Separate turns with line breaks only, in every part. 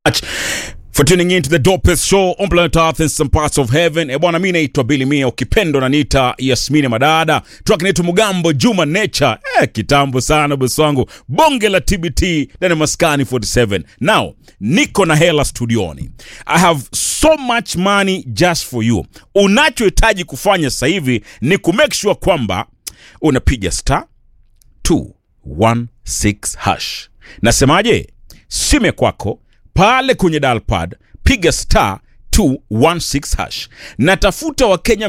for tuning in to the dopest show on planet earth in some parts of heaven e bwana mi naitwa bili mia ukipendo naniita yasmini madada track naitwa mugambo juma nature eh, kitambo sana bosi wangu bonge la tbt ndani ya maskani 47 now niko na hela studioni i have so much money just for you unachohitaji kufanya sasa hivi ni kumake sure kwamba unapiga star 216 hash nasemaje sime kwako pale kwenye dalpad piga star 216 hash natafuta wakenya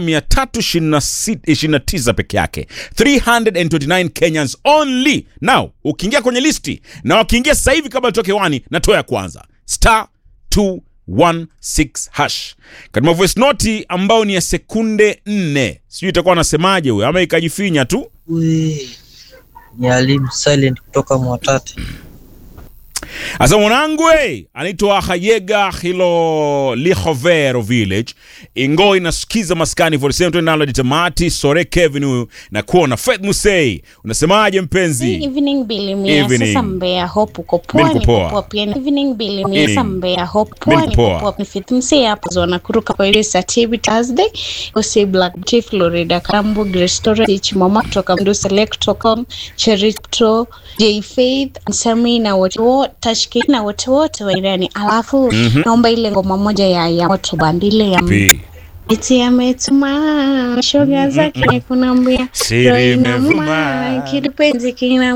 329 peke yake 329 kenyans only now ukiingia kwenye listi na wakiingia sasa hivi kabla toke wani natoa ya kwanza star 216 hash katika voice noti ambayo ni ya sekunde 4 sijui itakuwa anasemaje huyo ama ikajifinya tu
We, ni Alim Silent kutoka Mwatate.
Asa mwanangu we, anaitwa Hayega Hilo Lihovero Village. Ingo inasikiza maskani 47 tunalo ditamati Sore Kevin huyu na kuona Faith Musei. Unasemaje mpenzi?
Evening Billy Mia.
Evening.
Sasa Mbeya Hope uko
Mimi
poa
niko
niko
poa.
poa pia. Evening Billy Mia.
Evening.
Sasa Mbeya Hope
Mimi
poa
niko
niko
poa.
poa. Ni fit msi hapo zona kuruka kwa ile Saturday Thursday. Usi Black Tea Florida Kambu Restaurant Chimama kutoka Mdu Select.com Cherito J Faith Sami na wote wote Tashki na wote wote wa Irani. Alafu naomba ile ngoma moja ya ya moto bandile ya
Pi.
Eti ametuma shoga zake kunambia
Siri
roho inauma,
imevuma.
kipenzi kina